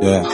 Yeah.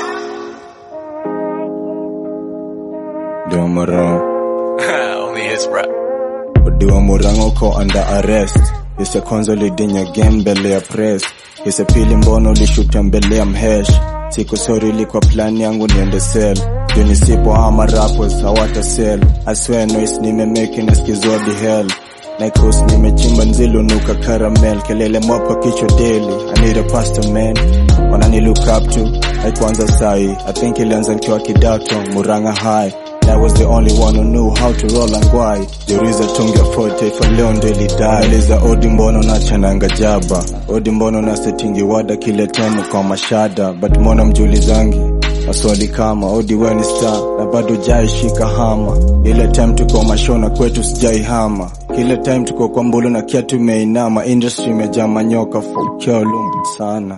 Dua Murang. Only his rap. Dua Murang uko under arrest. Isa kwanza ulidinya game mbele ya press. Isa pili mbono ulishuta mbele ya mhesh. Siku sorry ilikuwa plan yangu niende sell. Juu nisipo ama rappers hawata sell. I swear noise nimemeke nasikizwa di hell. Nikos nimechimba nzilu nuka caramel kelele mwapa kichwa daily I need a pastor man wanani look up to haikuanza sai I think ilianza nikiwa kidato Murang'a high And I was the only one who knew how to roll and why Juriza tungia forte for leo ndo ilidai Eliza odi mbono na chananga jaba Odi mbono na setingi wada kile temu kwa mashada But mbona mjulizangi maswali kama odi we ni star na bado jai shika hama ile time tuko mashona kwetu sijai hama kile time tuko kwa mbulu na kia tumeinama industry imejaa manyoka fokea lumbu sana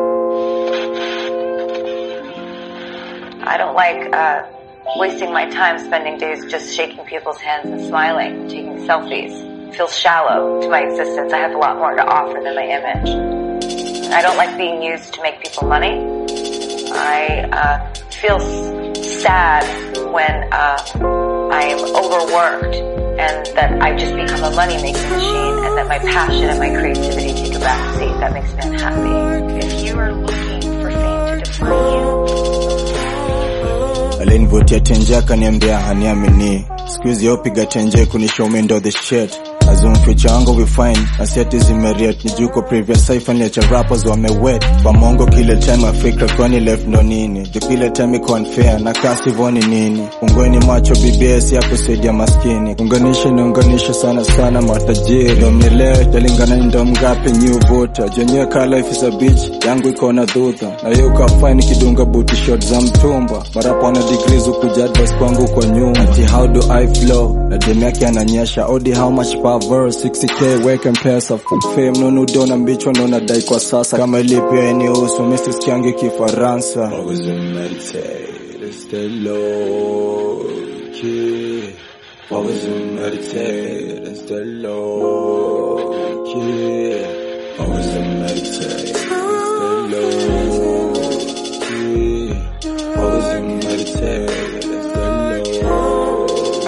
I don't like uh, wasting my time spending days just shaking people's hands and smiling, taking selfies. It feels shallow to my existence. I have a lot more to offer than my image. I don't like being used to make people money. I uh, feel s- sad when uh, I am overworked and that I've just become a money-making machine and that my passion and my creativity take a back seat. That makes me unhappy. If you are looking for fame to define you, alinivutia tenje akaniambia haniamini skuizi yopiga tenje kunishow ndo the shit Azum future wangu we fine aseti zimeriet nijuko previous cypher niacha rappers wamewet kwa mongo kile time afikra kwani left ndo nini juu kile time iko unfair na kasi voni nini ungweni macho BBS ya kusaidia maskini unganishe niunganishe sana sana matajiri ndo mnielewe talingana ni ndo mgapi new voter jenyewe ka life is a bitch yangu iko na dhudha na hiyo ukafine kidunga booty shot za mtumba marapa wana degrees ukuja advice kwangu kwa nyuma ati how do I flow na dem yake ananyesha odi how much per verse 60k weke mpesa full fame nono dona mbichwa nona dai kwa sasa kama ilipia eni uso mimi sikiangi kifaransa always meditate stay low key always meditate and stay low key always meditate stay low key always meditate and stay low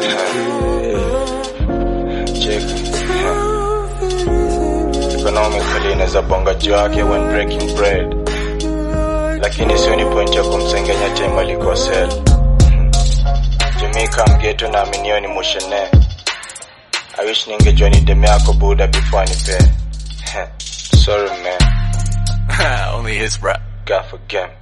key check economically inaweza bonga juu yake when breaking bread lakini sio ni point ya kumsengenya time alikosel jumika mgeto na aminio ni mushene I wish ningejua ni deme yako buda before nipe sorry man Only his rap. gaff again